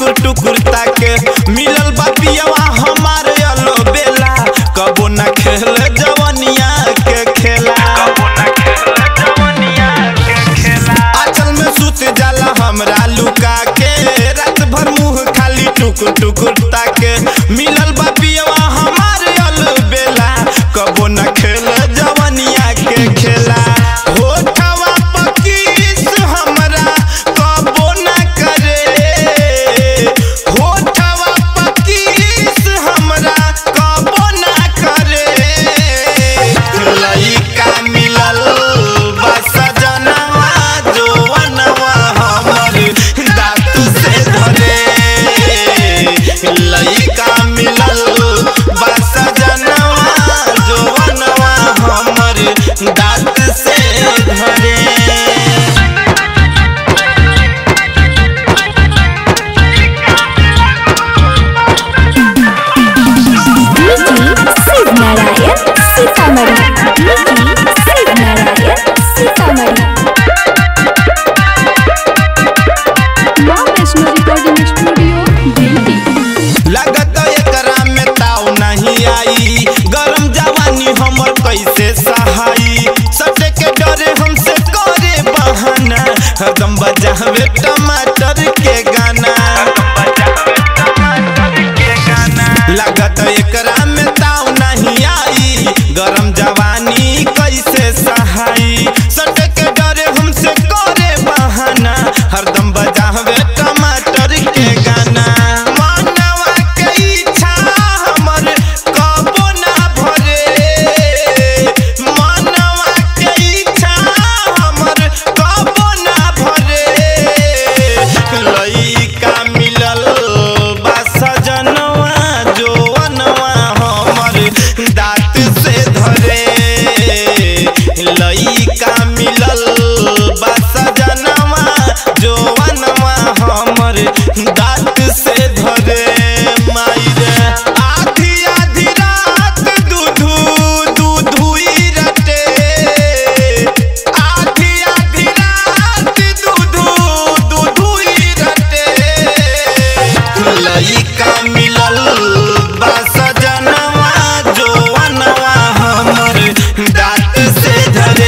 टुकुर टुकुर ताके मिलल बा पियवा हमार अलो बेला कबो ना खेल जवनिया के खेला आंचल में सुत जाला हमरा लुका के रात भर मुंह खाली टुकुर टुकुर ताके मिलल बा पियवा हमार अलो बेला कबो ना खेल जवनिया के खेला होठवा पकीस हमरा कबो ना करे होठवा पकीस हमरा कबो ना करे लइका मिलल बा सजनवा जोवनवा हमर दांत से धरे लइका मिलल बा सजनवा जोवनवा हमर दांत से धरे शिव नारायण सीतामढ़ी शिव नारायण सीतामढ़ी माँ वैष्णो रिकॉर्डिंग स्टूडियो दिल्ली लगत एकरा में ताव नहीं आई गरम जवानी हमर कैसे सहाई सटे के डरे हमसे करे बहाना हरदम बजावे टमाटर के गाना लगत एकरा में ताव नहीं आई गरम जवानी कैसे सहाई सटे के डरे हमसे करे बहाना हरदम बजावे टमाटर के गाना मानवा के इच्छा हमर कबो ना भरे मानवा के इच्छा हमर कबो ना भरे लइका मिलल बा सजनवा जोवनवा हमर दांत से धरे लइका मिलल बा सजनवा जोवनवा हमर दांत से धरे मायरे आधी आधी रात दूधू दूधुई रटे आधी आधी रात दूधू दूधुई रटे लइका मिलल बा सजनवा जोवनवा हमर दांत से धरे